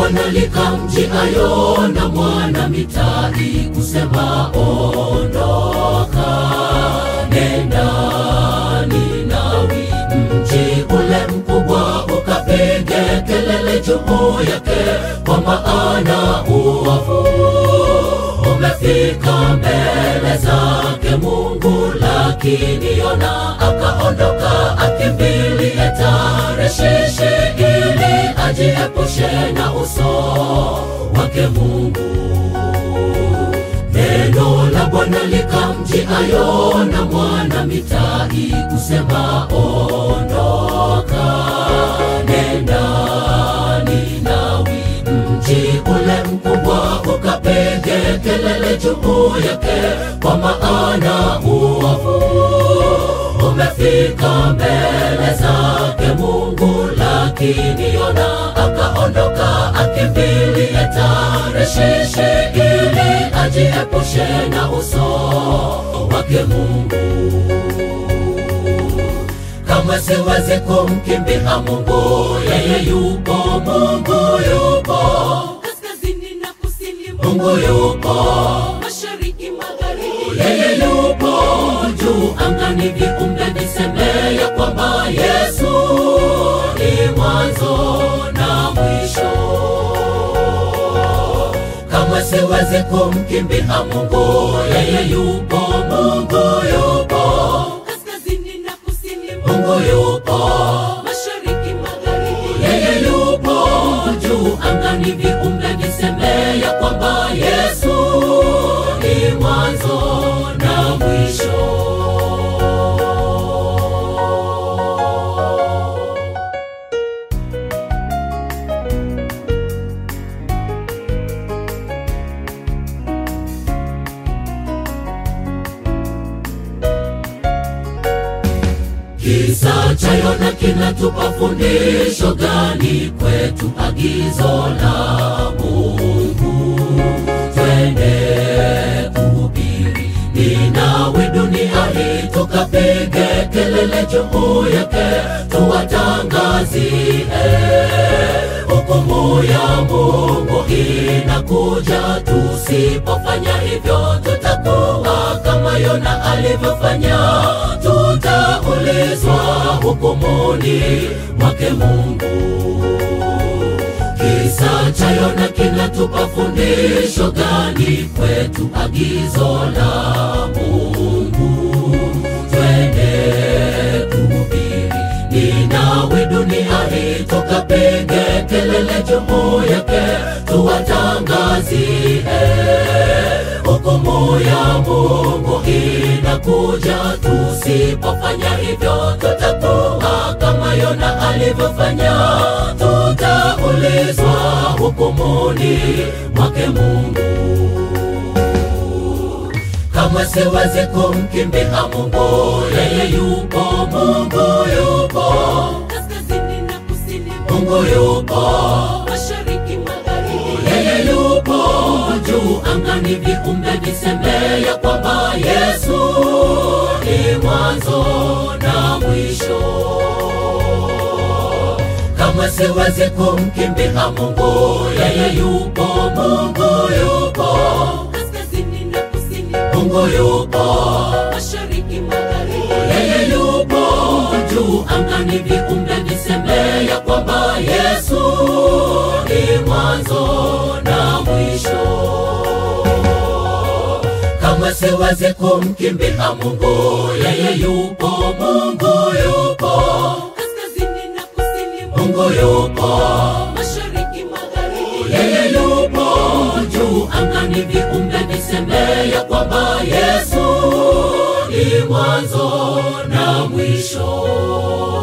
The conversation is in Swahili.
Bwana likamjiayo na mwana mitai kusema, ondoka nenda Ninawi, mji ule mkubwa, ukapige kelele juu yake, kwa maana uovu umefika mbele zake Mungu. Lakini Yona akaondoka akimbilie Tarshishi ili ajiepushe na uso wake Mungu. Neno la Bwana likamjiayo na mwana mitai kusema, ondoka nenda Ninawi, mji ule mkubwa, ukapige kelele juu yake, kwa maana uovu umefika mbele zake Mungu. Lakini Yona akaondoka akimbilie Tarshishi ili ajiepushe na uso wake Mungu. Kama siwezi kumkimbia Mungu, yeye yupo, Mungu yupo, kaskazini na kusini, Mungu yupo, mashariki, magharibi, yeye yupo juu angani, viumbe viseme ya kwamba Yesu ni mwanzo na mwisho. Kama siwezi kumkimbia Mungu, yeye yupo, Mungu yupo, kaskazini na kusini, Mungu yupo mashariki, magharibi, yeye yupo juu angani, viumbe viseme ya kwamba Yesu ni mwanzo na mwisho. Kisa cha Yona kinatupa fundisho gani kwetu? Agizo la Mungu twende kuhubiri Ninawi, dunia hii, tukapige kelele juu yake, tuwatangazie hukumu ya Mungu inakuja. Tusipofanya hivyo, tutakuwa kama Yona alivyofanya, tutaulizwa hukumuni mwake Mungu. Kisa cha Yona kinatupa fundisho gani kwetu? Agizo la Mungu twende kuhubiri Ninawi, dunia hii, tukapige kelele juu yake, tuwatangazie hukumu ya Mungu inakuja. Tusipofanya hivyo, tutakuwa kama Yona alivyofanya, tutaulizwa hukumuni mwake Mungu. Kama siwezi kumkimbia Mungu, yeye yupo, Mungu yupo, kaskazini na kusini, Mungu yupo, mashariki, magharibi, yeye yupo juu angani, viumbe viseme ya kwamba Yesu ni mwanzo na mwisho. Kama siwezi kumkimbia Mungu, yeye yupo, Mungu yupo, kaskazini na kusini, Mungu yupo mashariki, magharibi, yeye yupo juu angani, viumbe viseme ya kwamba Yesu ni mwanzo na mwisho. Kama siwezi kumkimbia Mungu, yeye yupo, Mungu yupo, kaskazini na kusini, Mungu yupo, mashariki, magharibi, yeye yupo juu angani, viumbe viseme ya kwamba Yesu ni mwanzo na mwisho.